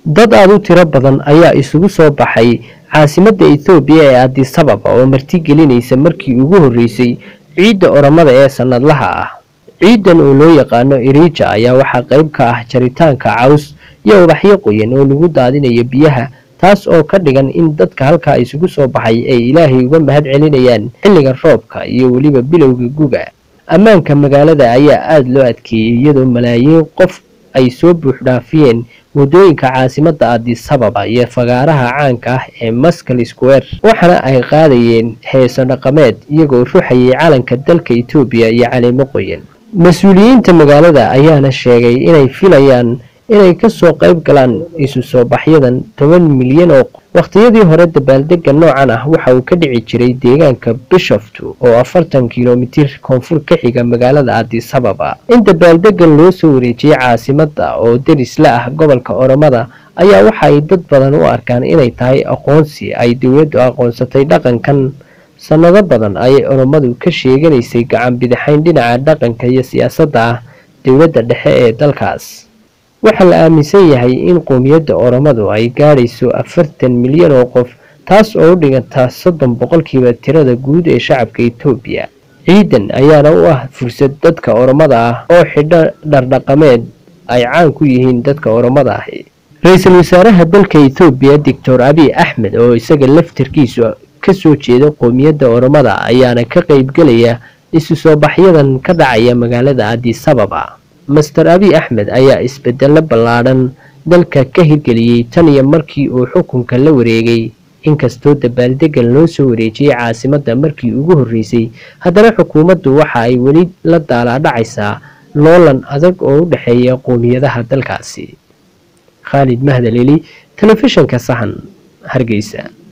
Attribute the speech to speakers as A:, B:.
A: dad aada u tiro badan ayaa isugu soo baxay caasimadda ethoobiya ee adisababa oo martigelinaysa markii ugu horreysay ciidda oramada ee sannadlaha ah ciidan oo loo yaqaano irija ayaa waxaa qayb ka ah jaritaanka caws iyo ubaxyo qoyan oo lagu daadinayo biyaha taas oo ka dhigan in dadka halkaa isugu soo baxay ay ilaahay uga mahad celinayaan xilliga roobka iyo weliba bilowga guga ammaanka magaalada ayaa aada loo adkeeyey iyadoo malaayiin qof ay soo buuxdhaafiyeen waddooyinka caasimadda adisababa iyo fagaaraha caanka ah ee maskal square waxaana ay qaadayeen heeso dhaqameed iyagoo ruxayay calanka dalka etoobiya iyo caleemo qoyan mas-uuliyiinta magaalada ayaana sheegay inay filayaan inay kasoo qayb galaan isu soo baxyadan toban milyan oo wakhtiyadii hore dabaaldega noocan ah waxa uu ka dhici jiray deegaanka bishoftu oo afartan kilomitir koonfur ka xiga magaalada adisababa in dabaaldegan loo soo wareejiyey caasimadda oo deris la ah gobolka oromada ayaa waxa ay dad badan u arkaan inay tahay aqoonsi ay dowladdu aqoonsatay dhaqankan sannado badan ayay oromadu ka sheeganaysay gacan bidixayn dhinaca dhaqanka iyo siyaasadda ah dowladda dhexe ee dalkaas waxaa la aaminsan yahay in qowmiyadda oromadu ay gaadhayso afartan milyan oo qof taas oo u dhiganta soddon boqolkiiba tirada guud ee shacabka etoobiya ciidan ayaana u ah fursad dadka oromada ah oo xidho dhardhaqameed ay caan ku yihiin dadka oromada ahi ra-iisul wasaaraha dalka etoobiya doctor abiy axmed oo isaga laftarkiisu kasoo jeeda qowmiyadda oromada ayaana ka qaybgelaya isu soo baxyadan ka dhacaya magaalada adisababa master abiy axmed ayaa isbedelo ballaadhan dalka ka hirgeliyey tan iyo markii uu xukunka la wareegay inkastoo dabaaldegan loo soo wareejiyey caasimadda markii ugu horreysay haddana xukuumaddu waxa ay weli la daalaadhacaysaa loolan adag oo u dhexeeya qowmiyadaha dalkaasi khaalid mahdaleli telefishanka sahan hargeysa